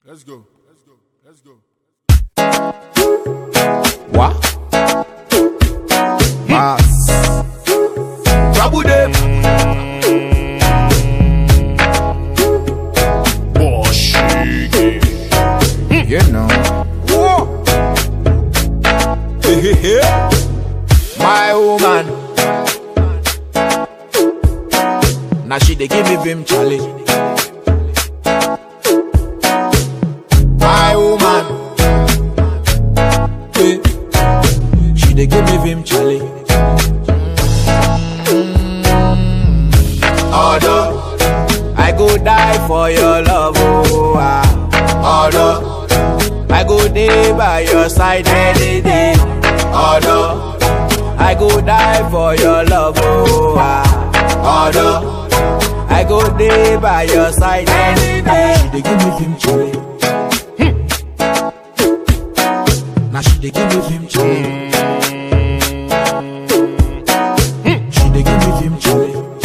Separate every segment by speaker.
Speaker 1: Let's go. Let's go. Let's go.
Speaker 2: What? Mas. Trouble them. You know. Whoa. My woman. Now she dey give me vim challenge. My woman. Eh. She dey give me vim challenge. Although I go die for your love, oh ah. Although I go day by your side any day. Although I go die for your love, oh ah. Although I go day by your side any day. She dey give me vim challenge. Now she dey give me vim challenge. She dey give me vim challenge.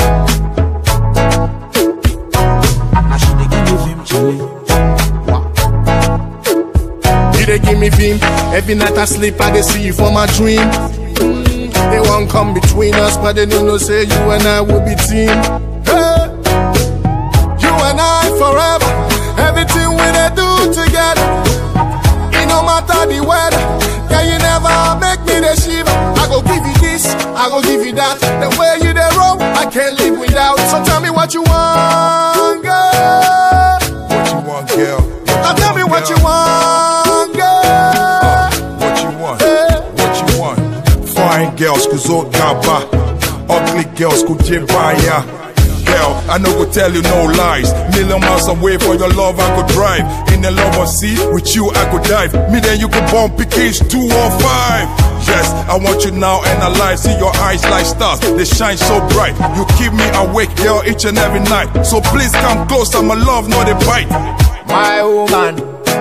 Speaker 2: Now she dey give me vim challenge. Wow.
Speaker 1: You dey give me vim. Every night I sleep, I dey see you for my dream. Mm, They won't come between us, but they don't know say you and I will be team. Hey, you and I forever. Everything we dey do together. It no matter the weather. Yeah, you never make me the shiver. I go give you this, I go give you that. The way you dey roll, I can't live without. So tell me what you want, girl.
Speaker 3: What you want, girl? What
Speaker 1: Now tell me
Speaker 3: want,
Speaker 1: what you
Speaker 3: girl?
Speaker 1: want, girl.
Speaker 3: What you want?
Speaker 1: Hey.
Speaker 3: What you want? Fine girls kuzo gaba, ugly girls kujibaya. Girl, I no go tell you no lies. Million miles away for your love, I could drive. In the love of sea, with you I could dive. Me then you could bump PKs two or five. Yes, I want you now and alive. See your eyes like stars, they shine so bright. You keep me awake, girl, each and every night. So please come close, I'm a love, not a bite.
Speaker 2: my woman.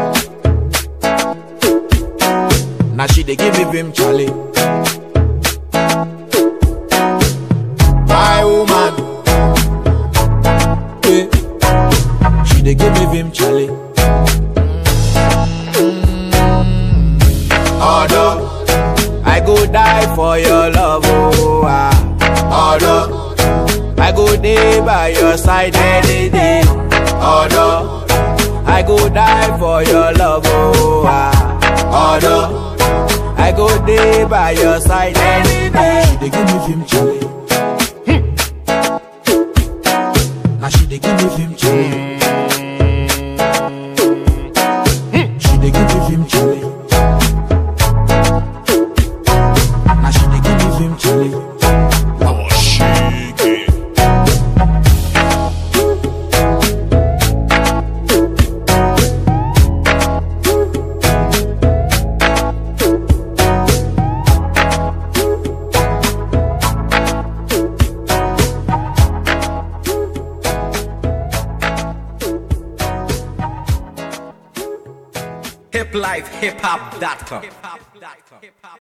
Speaker 2: Now she dey give me vim challenge. My woman. Eh. She dey give me vim challenge. Although I go die for your love, oh ah. Although I go day by your side any day. Although I go die for your love, oh ah. Although I go day by your side any day. She dey give me vim challenge. Now she dey give me vim challenge. She dey give me vim challenge. Now she dey give me vim challenge.
Speaker 4: hiplifehiphop.com.